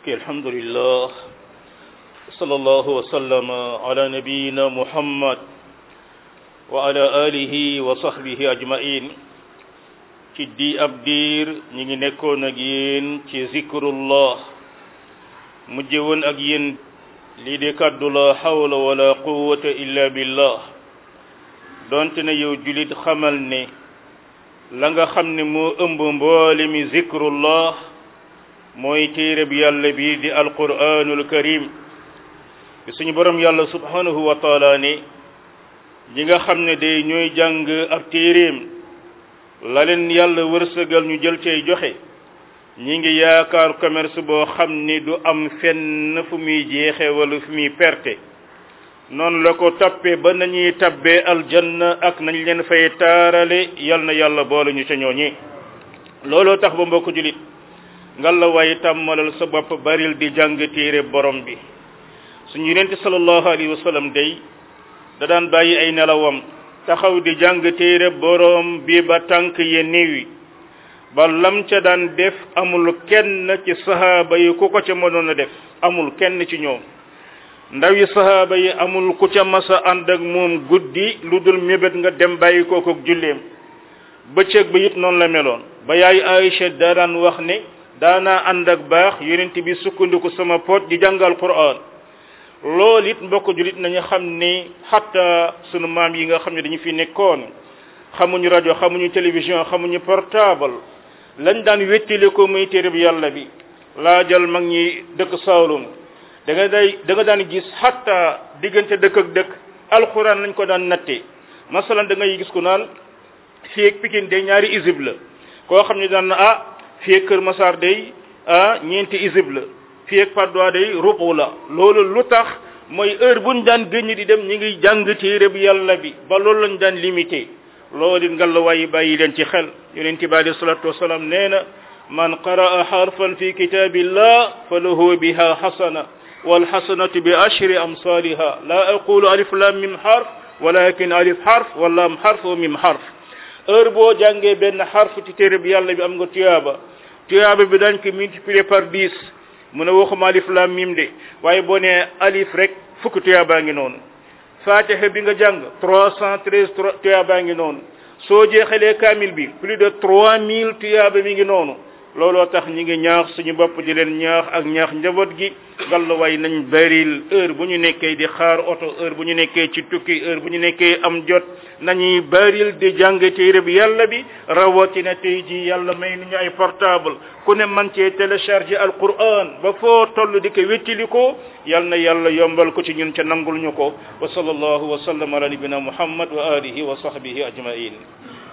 ok alhamdulillah sallallahu wa sallama ala nabiyina muhammad wa ala alihi wa sahbihi ajmain ci di ab diir ñi ngi nekkoon ak yéen ci zikrullah mujje woon ak yéen lii de kàddu la hawla wala quwwata illa billah donte ne yow julit xamal ne la nga xam ne moo ëmb mboole mi zikrullah mooy téere bi yàlla bi di alquranul karim bi suñu borom yàlla subhanahu wa taala ne ñi nga xam ne day ñooy jàng ab téeréem la leen yàlla wërsëgal ñu jël cay joxe ñi ngi yaakaar commerce boo xam ni du am fenn fu muy jeexe wala fu muy perte noonu la ko tappe ba nañuy tabbee aljanna ak nañ leen fay taarale yal na yàlla boole ñu ca ñooñi looloo tax ba mbokk julit ngal la waaye tàmmalal sa bopp baril di jàng téere borom bi suñu yonente sallallahu alayhi wa sallam day da daan bàyyi ay nelawam taxaw di jàng téere borom bi ba tànk ye néewi ba lam ca daan def amul kenn ci sahaaba yi ku ko ca mënoon a def amul kenn ci ñoom ndaw yi sahaaba yi amul ku ca masa ànd ak moom guddi lu dul mébét nga dem bàyyi ko ko julleem bëccëg ba it noonu la meloon ba yaay Aïcha daa daan wax ne daanaa ànd ak baax yonent bi sukkandiku sama pot di jàngal Qur'an loolu it mbokk julit nañu xam ni xatta sunu maam yi nga xam ne dañu fi nekkoon xamuñu rajo xamuñu télévision xamuñu portable lañ daan wettile ko muy téere bi yàlla bi laajal mag ñi dëkk Saalum da nga day da nga daan gis xatta diggante dëkk ak dëkk alxuraan lañ ko daan natte masalan da ngay gis ku naan fii ak Pikine day ñaari isib la koo xam ne daan na ah fii ak Kër Massar day ah ñeenti isib la fii ak Patte d'Oie day rubu la loolu lu tax mooy heure buñ daan gëñ di dem ñi ngi jàng téere bi yàlla bi ba loolu lañ daan limité loolu it ngal la waaye bàyyi leen ci xel yonent bi alayhi salatu wasalaam nee na man qaraa xarfan fi kitabillah fa lahu biha xasana walxasanatu bi ashri amsaliha la aqulu alif lam mim xarf walakin alif xarf wala am xarf wa mim xarf heure boo jàngee benn xarf ci téere bi yàlla bi am nga tuyaaba tuyaaba bi dañ ko multiplier par dix mu ne waxuma alif lam mim de waaye boo nee alif rek fukk tuyaabaa ngi noonu fatiha bi nga jàng trois cent treize tuyaabaa ngi noonu soo jeexalee kaamil bi plus de trois mille tuyaaba mi ngi noonu looloo tax ñi ngi ñaax suñu bopp di leen ñaax ak ñaax njaboot gi gàlluwaay nañ baril heure bu ñu nekkee di xaar oto heure bu ñu nekkee ci tukki heure bu ñu nekkee am jot nañuy baril di jàng téere bi yàlla bi rawatina tey ji yàlla may nañu ay portable ku ne man cee télécharger alquran ba foo toll di ko wéttili ko yal na yàlla yombal ko ci ñun ca nangul ñu ko wa sallallahu wa sallam ala nabina muhammad wa alihi wa sahbihi ajmain